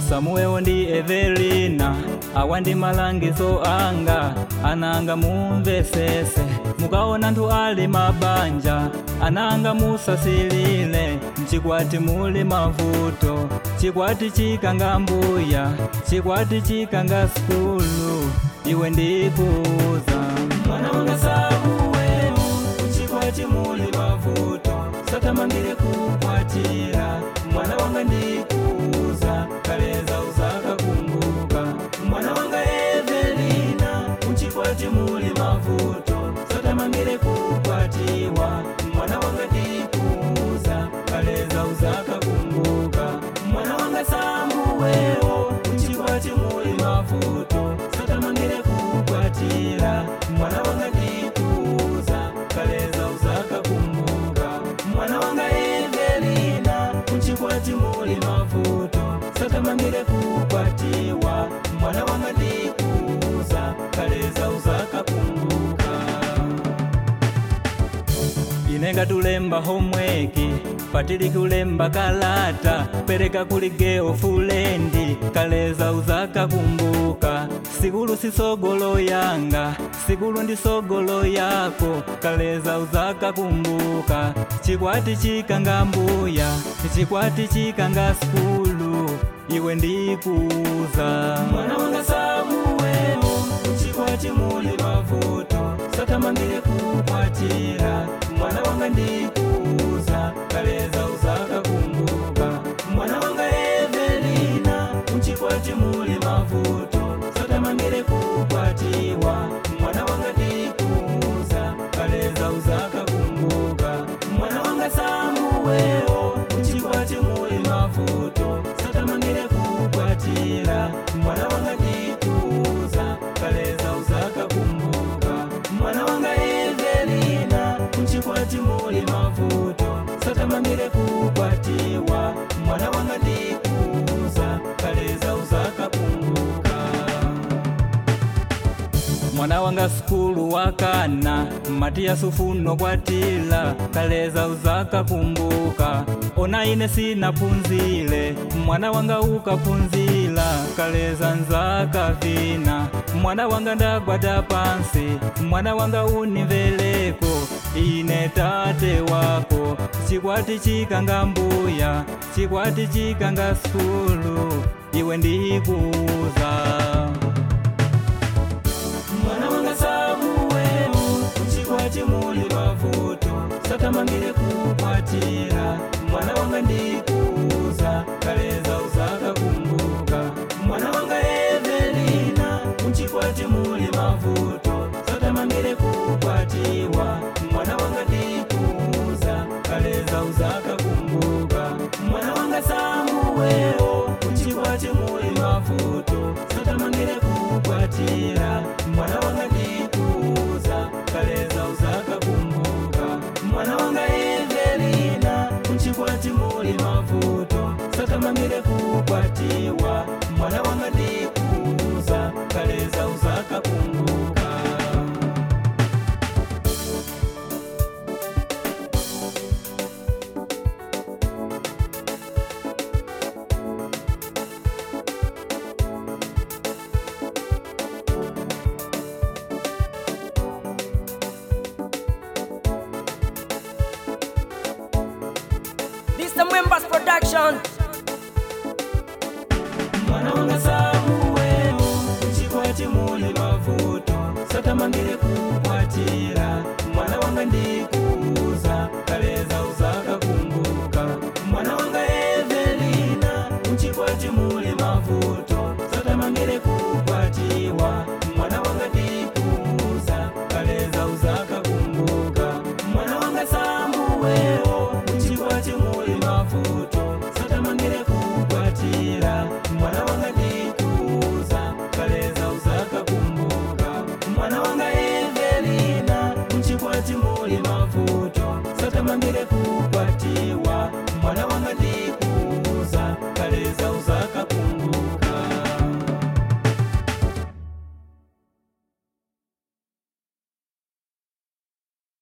samuwewo ndi evelina awa ndi malangizo anga ananga mumvesese mukaona anthu ali mabanja ananga musasilile mchikwati muli mavuto chikwati chikanga mbuya chikwati chikanga skulu iwe ndikuuza mwana wanga samuwewo mchikwati muli mavuto satamangire kukwatira mwana wanga ndikuuza kaleza uzakakumbuka mwana wanga evelina mchikwati muli mavuto satamangire kukwatiwa mwana wanga ndikuuza kaleza uzakakumbuka mwana wanga samuwewo mchikwati muli mavuto satamangire kukwatira mwana wanga ndikuuza kaleza uzakakumbuka mwana wanga evelina mchikwati muli mavuto satamangire kukwatiwa mwana wanga ndikuuza kaleza uzakakumbuka inenga tulemba homweki patili kulemba kalata pereka kuli geo fulendi kaleza uzakakumbuka sikulu sisogolo yanga sikulu ndi sogolo yako kaleza uzakakumbuka chikwati chikanga mbuya chikwati chikanga skulu iwe ndikuuza mwana wanga samuwewo chikwati muli mavuto satamangire kukwatira mwana wanga ndikuuza kaleza uzakakumbuka mwana wanga evelina mchikwati muli mavuto satamangire kukwatiwa mwana wanga ndikuuza kaleza uzakakumbuka mwana wanga samuwewo mchikwati muli mavuto satamangire kukwatira mwana wanga ndikuuza kaleza uzakakumbuka mwana wanga evelina mchikwati muli mavuto satamangire kukwatiwa mwana wanga ndikuuza kaleza uzakakumbuka mwana wanga skulu wakana matiya sufuno kwatila kaleza uzakakumbuka ona ine sinapunzile mwana wanga ukapunzila kaleza nzakavina mwana wanga ndagwada pansi mwana wanga unimveleko ine tate wako chikwati chikanga mbuya chikwati chikanga skulu iwe ndikuuza mwana wanga samuwewo mchikwati muli mavuto satamangire kukwatira mwana wanga ndikuuza kaleza uzakakumbuka mwana wanga evelina mchikwati muli mavuto satamangire kukwatiwa mwana wanga ndikuuza kaleza uzakakumbuka mwana wanga samuwewo mchikwati muli mavuto satamangire kukwatira mwana wanga ndikuuza kaleza uzakakumbuka mwana wanga evelina mchikwati muli mavuto satamangire kukwatiwa mwana wanga ndikuuza kaleza uzakakumbuka This the members production. mwana wanga samuwewo mchikwati muli mavuto satamangire kukwatira mwana wanga ndikuuza kaleza uzakakumbuka mwana wanga evelina mchikwati muli mavuto satamangire kukwatiwa mwana wanga ndikuuza kaleza uzakakumbuka mwana wanga samuwewo mchikwati muli mavuto satamangire kukwatira mwana wanga ndikuuza kaleza uzakakumbuka mwana wanga evelina mchikwati muli mavuto satamangire kukwatiwa mwana wanga ndikuuza kaleza uzaka